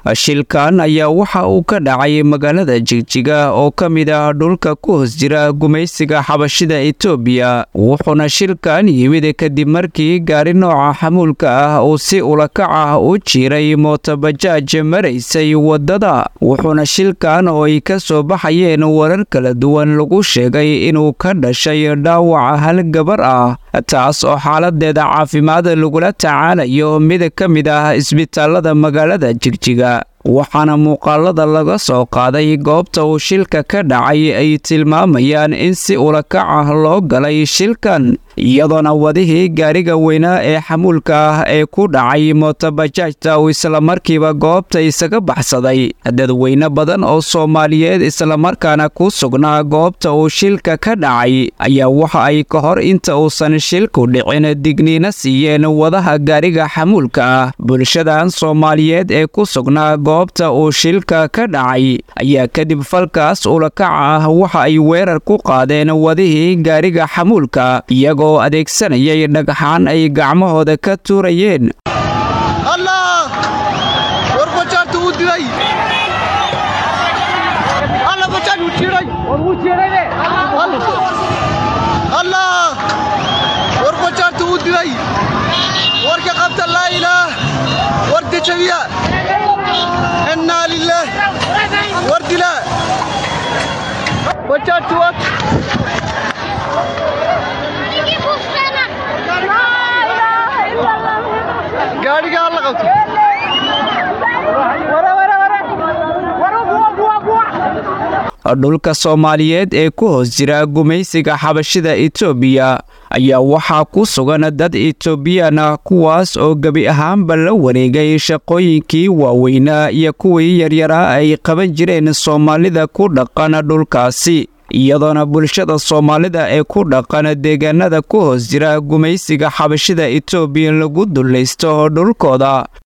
shilkan ayaa waxa uu ka dhacay magaalada jigjiga oo ka mid ah dhulka ku hoos jira gumaysiga xabashida etoobiya wuxuuna shilkan yimid kadib markii gaari nooca xamuulka ah uu si ulakac ah u jiiray mootobajaaj maraysay waddada wuxuuna shilkan oo ay ka soo baxayeen warar kala duwan lagu sheegay inuu ka dhashay dhaawaca hal gabar ah taas oo xaaladeeda caafimaad lagula tacaalayo mid ka mid ah isbitaalada magaalada jigjiga waxaana muuqaalada laga soo qaaday goobta uu shilka ka dhacay ay tilmaamayaan in si ulakac ah loo galay shilkan iyadoona wadihii gaariga weynaa ee xamuulka ah ee ku dhacay mootobajaajta uu islamarkiiba goobta isaga baxsaday dadweyne badan oo soomaaliyeed islamarkaana ku sugnaa goobta uu shilka ka dhacay ayaa waxa ay ka hor inta uusan shilku dhicin digniina siiyeen wadaha gaariga xamuulka ah bulshadan soomaaliyeed ee ku sugnaa goobta uu shilka ka dhacay ayaa kadib falkaas ulakaca ah waxa ay weerar ku qaadeen wadihii gaariga xamuulka iyagoo adeegsanayay dhagxaan ay gacmahooda ka tuurayeen dhulka soomaaliyeed ee ku hoos jira gumaysiga xabashida etoobiya ayaa waxaa ku sugan dad etoobiyaan ah kuwaas oo gebi ahaanba la wareegay shaqooyinkii waaweynaa iyo kuwii yaryaraa ay qaban jireen soomaalida ku dhaqan dhulkaasi iyadoona bulshada soomaalida ee ku dhaqan deegaanada ku hoos jira gumaysiga xabashida etoobiya lagu dullaysto dhulkooda